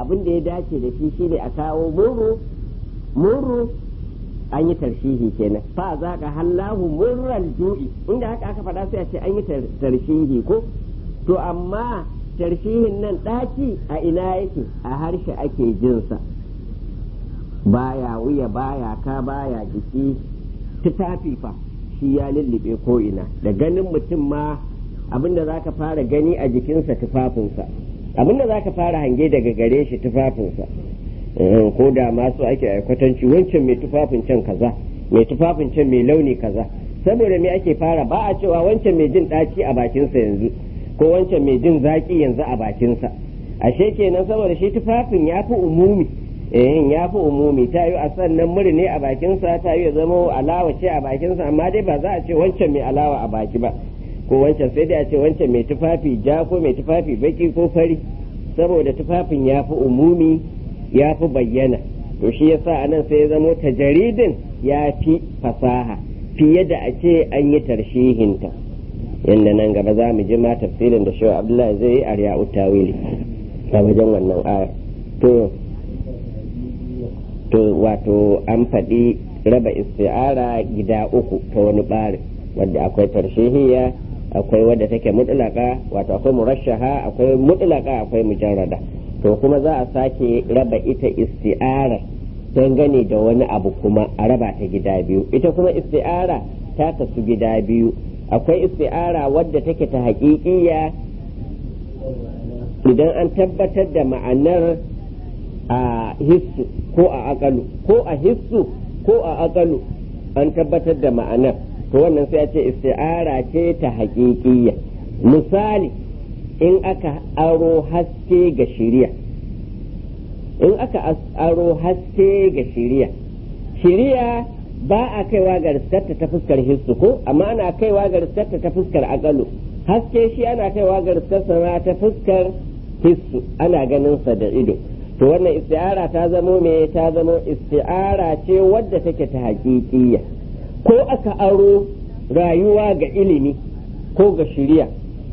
abin da ya dace da shi shine a kawo murru murru an yi tarshihi kenan fa za ka hallahu murral ju'i inda haka aka faɗa sai a ce an yi tarshihi ko to amma tarshihin nan ɗaci a ina yake a harshe ake jinsa baya wuya baya ka baya jiki tufafi fa shi ya lullube ko ina da ganin mutum ma abinda za ka fara gani a jikinsa tufafinsa abinda za ka fara hange daga gare shi tufafinsa ko da masu ake aikwatanci wancan mai tufafin can kaza mai tufafin can mai launi kaza saboda me ake fara ba a cewa wancan mai jin ɗaci a bakinsa yanzu ko wancan mai jin zaƙi yanzu a bakinsa ashe kenan saboda shi tufafin ya fi umumi eh ya fi umumi ta yi a sannan muri ne a bakinsa ta yi zama alawa ce a bakinsa amma dai ba za a ce wancan mai alawa a baki ba ko wancan sai dai a ce wancan mai tufafi ja ko mai tufafi baki ko fari saboda tufafin ya fi umumi ya fi bayyana to shi yasa anan sai ya zamo tajaridin ya fi fasaha fiye da a ce an yi tarshihinta yadda nan gaba za mu ji ma tafsirin da shi abdullahi zai yi a riya'u tawili a wajen wannan aya to to wato an faɗi raba isti'ara gida uku ta wani ɓari wadda akwai tarshihiyya akwai wadda take mutlaka wato akwai murashaha akwai mutlaka akwai mujarrada to kuma za a sake raba ita isti'ara dangane da wani abu kuma a raba ta gida biyu ita kuma isti'ara ta kasu gida biyu akwai isti'ara wadda take ta haƙiƙiya idan an tabbatar da ma'anar a hissu ko a akalu ko a hissu ko a akalu an tabbatar da ma'anar to wannan sai a ce isti'ara ce ta haƙiƙiya misali in aka aro haske ga shiriya in aka aro haske ga shiriya shiriya ba a kaiwa ga riskarta ta fuskar hissu ko amma ana kaiwa ga riskarta ta fuskar akalu haske shi ana kaiwa ga riskarsa ta fuskar hissu ana ganin sa da ido to wannan isti'ara ta zamo me ta zamo isti'ara ce wadda take ta haƙiƙiya ko aka aro rayuwa ga ilimi ko ga shiriya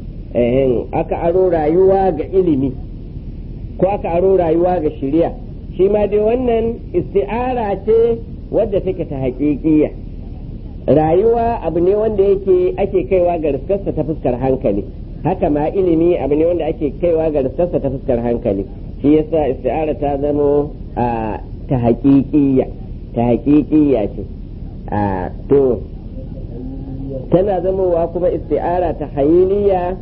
aka aro rayuwa ga ilimi ko aka aro rayuwa ga shiriya shi ma dai wannan isti'ara ce wadda take ta haƙiƙiya rayuwa abu ne wanda yake ake kaiwa ga riskarsa ta fuskar hankali haka ma ilimi abu ne wanda ake kaiwa ga riskarsa ta fuskar hankali shi yasa isti'ara ta zamo a ta haƙiƙiya ta haƙiƙiya ce a to tana zamowa kuma isti'ara ta hayiliya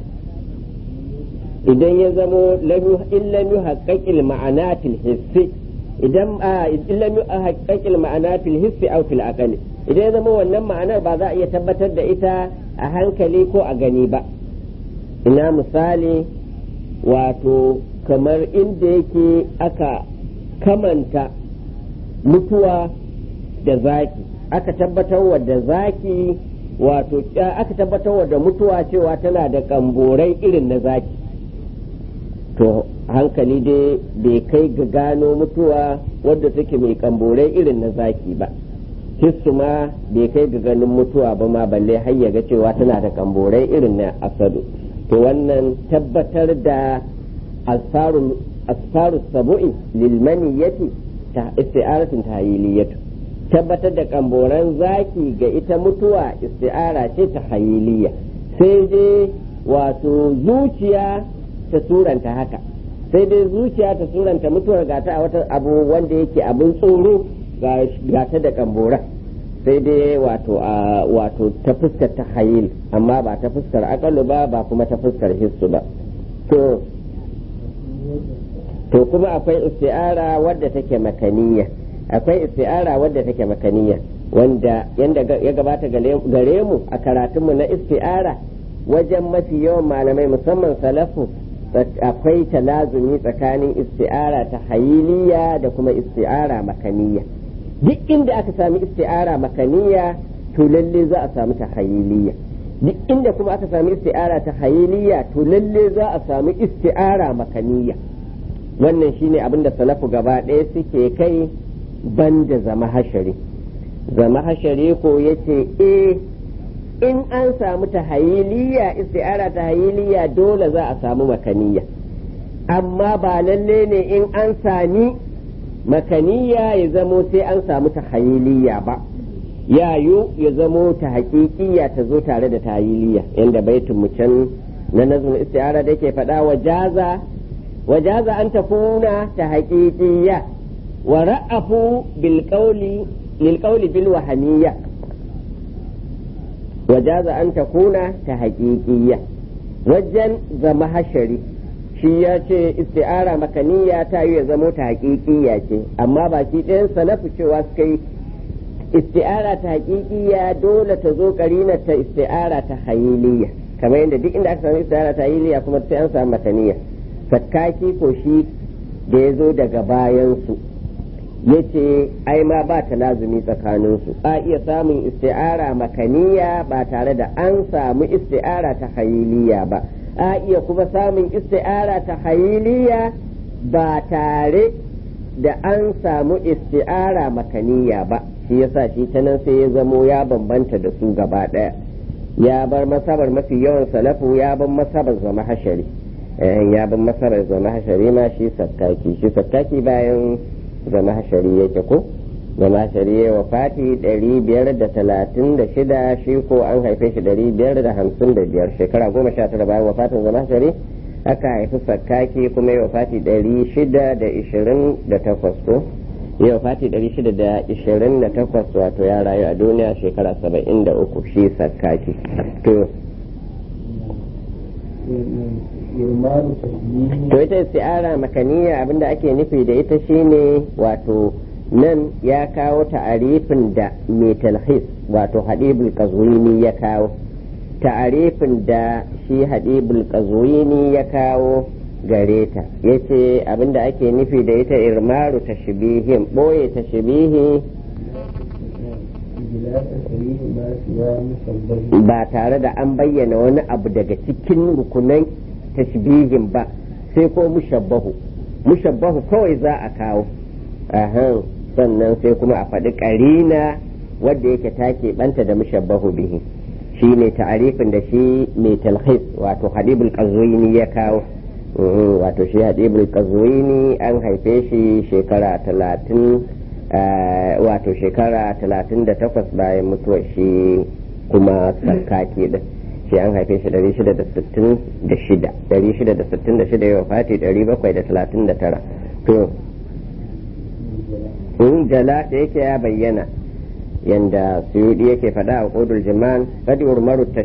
idan ya zamo illam yuhaqqaqil ma'anatil hissi idan illam yuhaqqaqil ma'anatil hissi aw fil aqli idan ya zama wannan ma'anar ba za a iya tabbatar da ita a hankali ko a gani ba ina misali wato kamar inda yake aka kamanta mutuwa da zaki aka tabbatar da zaki wato aka tabbatar da mutuwa cewa tana da kamborai irin na zaki to hankali dai bai kai ga gano mutuwa wadda take mai kamborai irin na zaki ba hissu ma bai kai ga ganin mutuwa ba ma balle har ya ga cewa tana da kamborai irin na asadu to wannan tabbatar da asfaru sabu'i lilmaniyati ta isti'aratin tahyiliyatu tabbatar da kamboran zaki ga ita mutuwa isti'ara ce ta hayiliya sai dai wato zuciya ta suranta haka sai dai zuciya ta suranta mutuwar gata a wata abu wanda yake abin tsoro gata da kambora sai dai wato a wato ta fuskar ta hayil amma ba ta fuskar akalu ba ba kuma ta fuskar hissu ba to to kuma akwai isti'ara wadda take makaniya akwai isti'ara wadda take makaniya wanda yanda ya gabata gare mu a karatunmu na isti'ara wajen mafi yawan malamai musamman salafu akwai talazumi tsakanin isti'ara ta hayiliya da kuma isti'ara makaniya duk inda aka sami isti'ara makaniya to lalle za a samu ta hayiliya duk inda kuma aka sami isti'ara ta hayiliya to lalle za a sami isti'ara makaniya wannan shine abin da salafu gaba ɗaya suke kai banda zama hashari zama hashari ko yace eh in an samu tahayiliya isti'ara tahayiliya dole za a samu makaniya amma ba lalle ne in an sami makaniya ya zamo sai an samu tahayiliya ba yayu ya zamo ta haƙiƙiya ta zo tare da tahayiliya yanda baitin mu can na nazmin istiara da ke faɗa wa jaza wa jaza an takuna ta haƙiƙiya wa ra'afu bil qawli lil qawli bil wahamiyya wa jaza an takuna ta haƙiƙiya wajen zama hashari shi ya ce isti'ara makaniya ta yi ya zamo ta haƙiƙiya ce amma ba shi ɗayan salafu cewa suka yi isti'ara ta haƙiƙiya dole ta zo ƙarinar ta isti'ara ta hayiliya kamar yadda duk inda aka samu isti'ara ta hayiliya kuma sai an samu makaniya sakkaki ko shi da ya zo daga bayansu ya ce ai ma ba ta lazumi tsakaninsu a iya samun isti'ara makaniya ba tare da an samu isti'ara ta hayiliya ba a iya kuma samun isti'ara ta hayiliya ba tare da an samu isti'ara makaniya ba shi yasa shi ta nan sai ya zamo ya bambanta da su gaba ɗaya ya bar masabar mafi yawan salafu ya bar masabar zama hashari ya bar masabar zama hashari ma shi sakkaki shi sakkaki bayan zama hashari yake ko zama hashari ya wafati ɗari biyar da talatin da shida shi ko an haife shi ɗari biyar da hamsin da biyar shekara goma sha tara bayan wafatin zama hashari aka haifi sakkaki kuma ya wafati ɗari shida da ishirin da takwas ko ya wafati ɗari shida da ishirin da takwas wato ya rayu a duniya shekara saba'in da uku shi sakkaki to to ita isti'ara makaniya abinda ake nufi da ita shine wato nan ya kawo ta'arifin da mai talhis wato hadibul qazwini ya kawo ta'arifin da shi hadibul qazwini ya kawo gare ta yace abinda ake nufi da ita irmaru tashbihin boye tashbihi ba tare da an bayyana wani abu daga cikin rukunan tashbihin ba sai ko mushabbahu mushabbahu kawai za a kawo ahan sannan sai kuma a faɗi ƙarina wadda yake take banta da mushabbahu bihi shi ne ta'arifin da shi mai talhis wato hadibul qazwini ya kawo wato shi hadibul qazwini an haife shi shekara talatin wato shekara talatin da takwas bayan mutuwar shi kuma sarkaki din shi an haife shi ɗari shida da sittin da shida ɗari shida da sittin da shida yau fati ɗari bakwai da talatin da tara to in jala da yake ya bayyana yanda suyudi yake faɗa a ƙudul jiman kadi urmaru ta